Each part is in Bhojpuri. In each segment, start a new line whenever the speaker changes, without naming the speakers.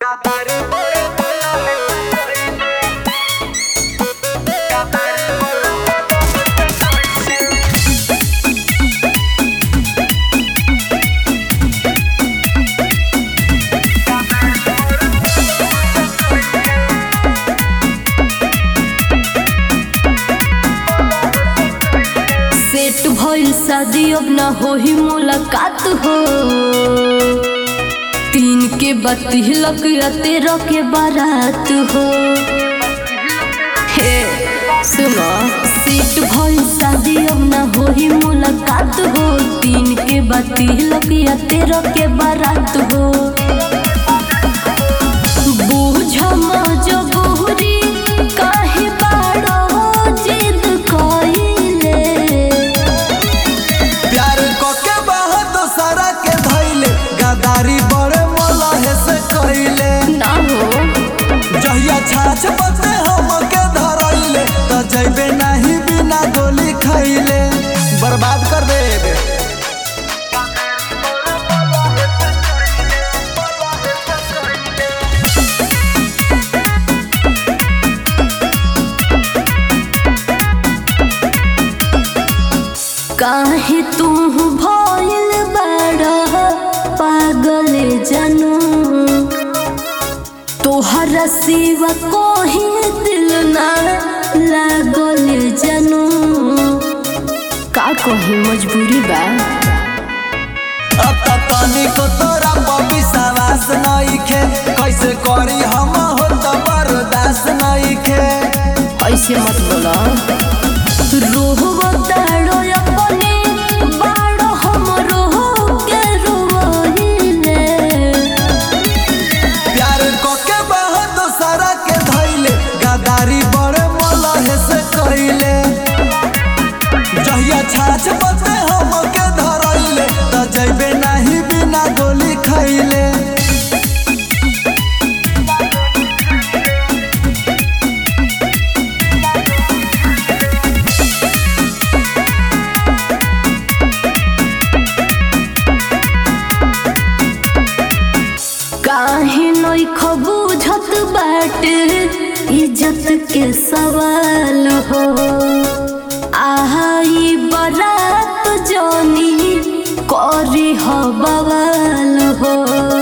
सेट भइल शादी अब ना होही मुलाकात हो तीन के बतिहलक या तेरह के बारात हो हे सुनो सेट भइल शादी अब ना होही मुलाकात हो तीन के बतिहलक या तेरह के बारात हो बूझ मजबूरी काहे बाड़ो जिद कइले
प्यार कके बहुत सारा के धैले गदारी बड़े मलहे से कइले
ना हो
जहिया छाछ पते हम के धरैले त जइबे नाही बिना गोली खइले बर्बाद कर देबे
काहे तू भइल बड़ा पागल जनू तोहरा सिवा कोही दिल ना लागल जनू का कही मजबूरी बा
अब त पानी को तोरा पपी सवास नइखे कैसे करी हम हो त बर्दाश्त नइखे
ऐसे मत बोला रोहब ताड़ो अपने बाड़ो हम रोह के रोइले
प्यार कके बहुत सारा के धैले गदारी बड़े मलहे से कइले जहिया छाछ पते हम के धरैले त जइबे नाही बिना गोली खइले
काहे नई खबूझत बाटे इज्जत के सवाल हो आई बरात जानी करी हो बवाल हो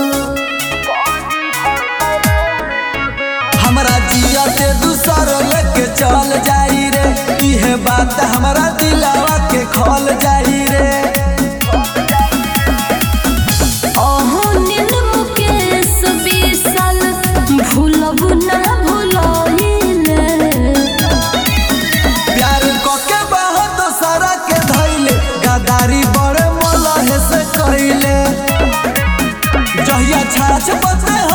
हमरा जिया से दूसर लेके चल जाई रे इहे बात हमरा दिलावा के खोल जाई रे
अहो नील मुकेश विशाल भूलब ना भूलइले
प्यार कके बहुत सारा के धैले गदारी बड़े मलहे से कइले जहिया छाछ पते